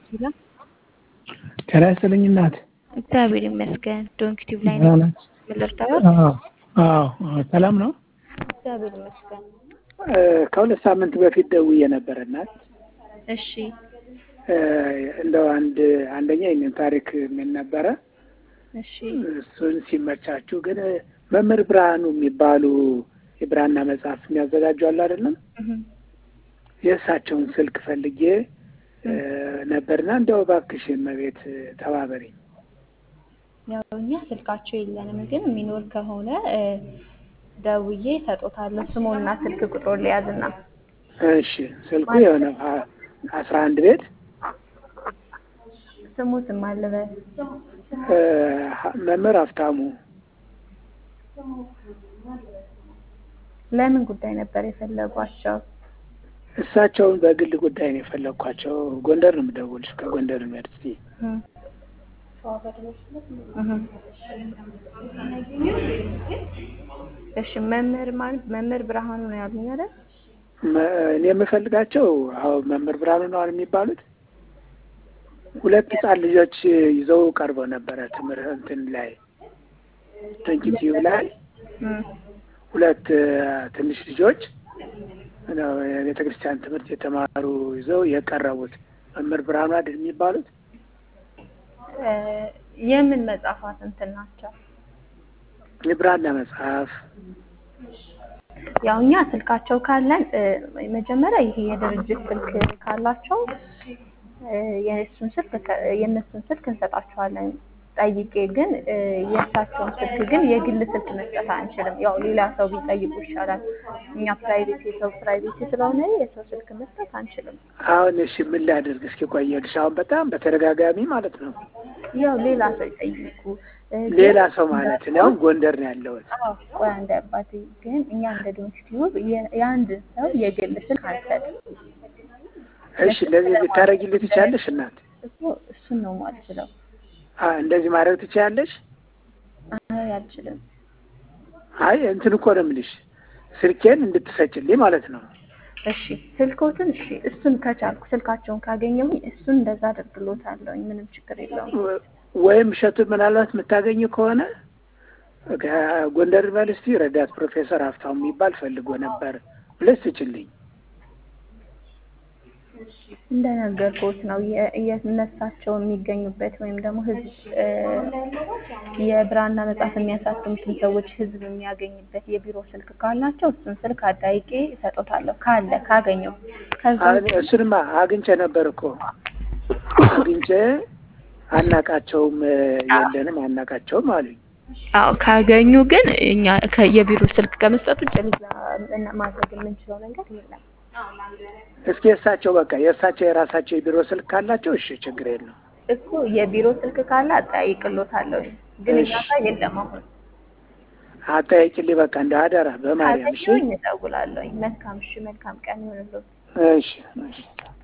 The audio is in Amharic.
ሄሎ ጤና ይስጥልኝ እናት። እግዚአብሔር ይመስገን። ዶንክ ቲዩብ ላይ ደህና ነው ናት? የምንረዳው። አዎ አዎ፣ ሰላም ነው። እግዚአብሔር ይመስገን። እ፣ ከሁለት ሳምንት በፊት ደውዬ ነበር እናት። እሺ እ፣ እንደው አንድ አንደኛ ይህንን ታሪክ ምን ነበረ እሺ እሱን ሲመቻችሁ ግን መምህር ብርሃኑ የሚባሉ የብራና መጽሐፍ የሚያዘጋጁ አሉ አይደለም? እህ፣ የእሳቸውን ስልክ ፈልጌ እ፣ ነበርና እንደው እባክሽ እመቤት ተባበሪኝ። ያው እኛ ስልካቸው የለንም፣ ግን የሚኖር ከሆነ እ፣ ደውዬ እሰጦታለሁ። ስሙና ስልክ ቁጥሩን ሊያዝና እሺ ስልኩ የሆነ አ- አስራ አንድ ቤት ስሙ ስም አለበት። እ፣ ሀ- መምህር ሀብታሙ ለምን ጉዳይ ነበር የፈለጓቸው? እሳቸውን በግል ጉዳይ ነው የፈለግኳቸው። ጎንደር ነው የምደውልሽ ከጎንደር ዩኒቨርሲቲ። እህ፣ እህ። እሺ መምህር ማለት መምህር ብርሃኑ ነው ያሉኝ አይደል? መ- እኔ የምፈልጋቸው አዎ መምህር ብርሃኑ ነው የሚባሉት። ሁለት ህጻን ልጆች ይዘው ቀርበው ነበረ ትምህርት እንትን ላይ ዩቲዩብ ላይ እህ፣ ሁለት እ፣ ትንሽ ልጆች ነው የቤተ ክርስቲያን ትምህርት የተማሩ ይዘው የቀረቡት መምህር ብርሃኑ አይደል የሚባሉት? እ፣ የምን መጽሐፋት እንትን ናቸው? የብራና መጽሐፍ ያው እኛ ስልካቸው ካለን እ፣ መጀመሪያ ይሄ የድርጅት ስልክ ካላቸው እ፣ የእሱን ስልክ ከ- የእነሱን ስልክ እንሰጣቸዋለን። ጠይቄ ግን እ፣ የእሳቸውን ስልክ ግን የግል ስልክ መስጠት አንችልም። ያው ሌላ ሰው ቢጠይቁ ይሻላል። እኛ ፕራይቬሲ የሰው ፕራይቬሲ ስለሆነ የሰው ስልክ መስጠት አንችልም። አሁን እሺ ምን ላድርግ እስኪ ቆየልሽ። አሁን በጣም በተደጋጋሚ ማለት ነው ያው ሌላ ሰው ይጠይቁ እ፣ ግን- ሌላ ሰው ማለት ነው። አሁን ጎንደር ነው ያለሁት። አዎ፣ ቆይ አንድ አባቴ ግን እኛ እንደ ዶንት ቲዩብ የ- የአንድ ሰው የግል ስልክ አንሰጥም። እሺ እንደዚህ ልታረጊልኝ ትችያለሽ እናት? እኮ እሱን ነው የማልችለው። አ እንደዚህ ማድረግ ትችያለሽ? አይ አልችልም። አይ እንትን እኮ ነው የምልሽ ስልኬን እንድትሰጭልኝ ማለት ነው። እሺ ስልኮትን እሺ እሱን ከቻልኩ ስልካቸውን ካገኘሁኝ እሱን እንደዛ አደርግሎታለሁኝ። ምንም ችግር የለውም። ወ- ወይም እሸቱን ምናልባት የምታገኝ ከሆነ ከጎንደር ዩኒቨርሲቲ ረዳት ፕሮፌሰር ሀብታሙ የሚባል ፈልጎ ነበር ብለሽ ስጭልኝ። እንደነገርኩት ነው የ- የእነሳቸው የሚገኙበት ወይም ደግሞ ህዝብ እ፣ የብራና መጽሐፍ የሚያሳትሙትን ሰዎች ህዝብ የሚያገኝበት የቢሮ ስልክ ካላቸው እሱን ስልክ አዳይቄ እሰጦታለሁ ካለ ካገኘው ከዛ አሁን እሱንማ አግኝቼ ነበር እኮ አግኝቼ አናቃቸውም እ፣ የለንም አናቃቸውም አሉኝ። አዎ ካገኙ ግን እኛ ከ- የቢሮ ስልክ ከመስጠት ውጭ ሌላ እና- ማድረግ የምንችለው ነገር የለም። እስኪ የእሳቸው በቃ የእሳቸው የራሳቸው የቢሮ ስልክ ካላቸው እሺ ችግር የለው። እኮ የቢሮ ስልክ ካለ አጠያይቅሎታለሁ ግን እኛ እሺ። ጋር የለም። አሁን አጠያይቂልኝ በቃ እንደ አደራ በማርያም እሺ ካገኘሁኝ እደውላለሁኝ። መልካም እሺ፣ መልካም ቀን ይሁንልዎት። እሺ እሺ